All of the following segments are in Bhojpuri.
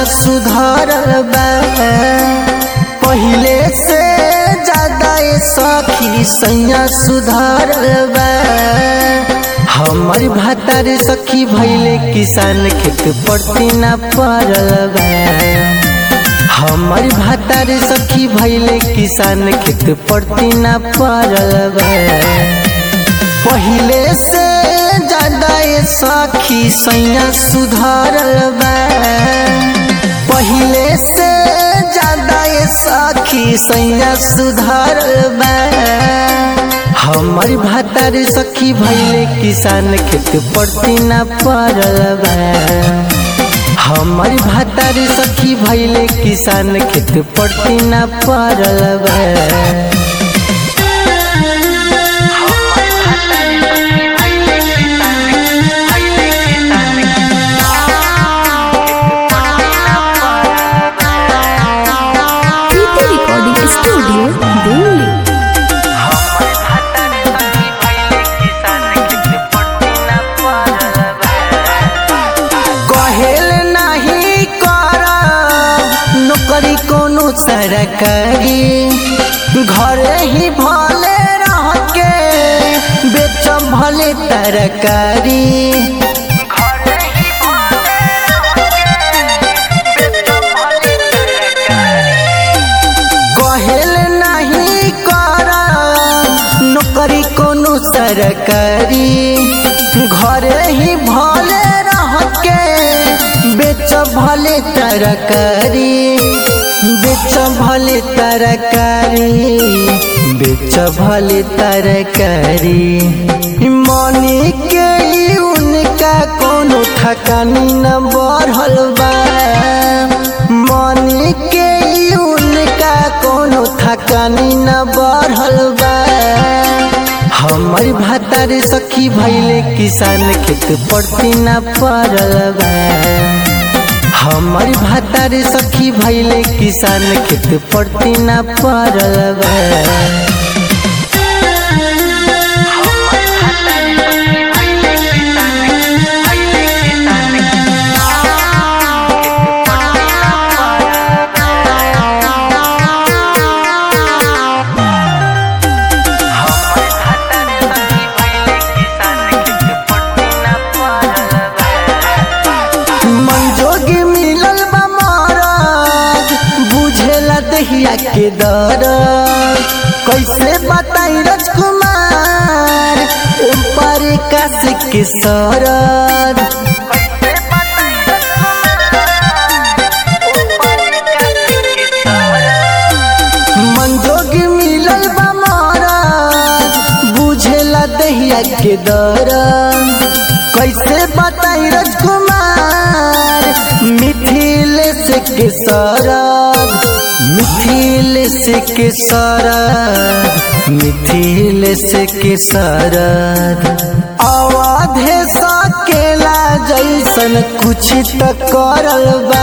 सुधरल बा पहिले से ज्यादा ए सखी सैया सुधरल बा हमर भातार सखी भैले किसान खेत पड़ती ना पड़ल बा हमर भातार सखी भैले किसान खेत पड़ती ना पड़ल बा पहिले से ज्यादा ए सखी सैया सुधरल बा पहिले से ज्यादा ए सखी सैया सुधरल बा हमर भातार सखी भैले किसान खेत पड़ती ना पड़ल बा हमर भातार सखी भैले किसान खेत पड़ती ना पड़ल बा प्रीति रिकॉर्डिंग स्टूडियो दिल्ली कहेल नहीं कर नौकरी कोनो सरकारी घरे ही भले रह के बेच भले तरकारी कहेल नहीं कर नौकरी कोनो सरकारी घरे ही भले रह के बेच भले तरकारी बेच भले तरकारी बेच भले तरकारी मनी के ई उनका कोनो ठकानी न बढ़ल बा मनी के ई उनका कोनो ठकानी न बढ़ल बा हमर भातार सखी भैले किसान खेत पड़ती ना पड़ल बा हमर भातार सखी भैले किसान खेत पड़ती ना पड़ल बा मंजोगी मिलल बा मरद बुझेला दहिया के दर कैसे बताई राजकुमार ऊपर काश के सरद मंजोगी मिलल बा मरद बुझेला दहिया के दर कैसे बताई राजकुमार मिथिलेश के सरद मिथिलेश के सरद मिथिलेश के सरद अवधे सकेला जैसन कुछ त करल बा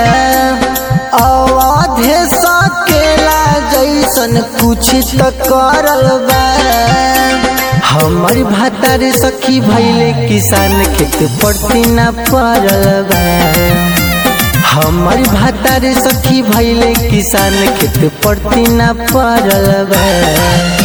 अवधे सकेला जैसन कुछ त करल बा हमर भातार सखी भैले किसान खेत पड़ती ना पड़ल बा हमर भातार सखी भैले किसान खेत पड़ती ना पड़ल बा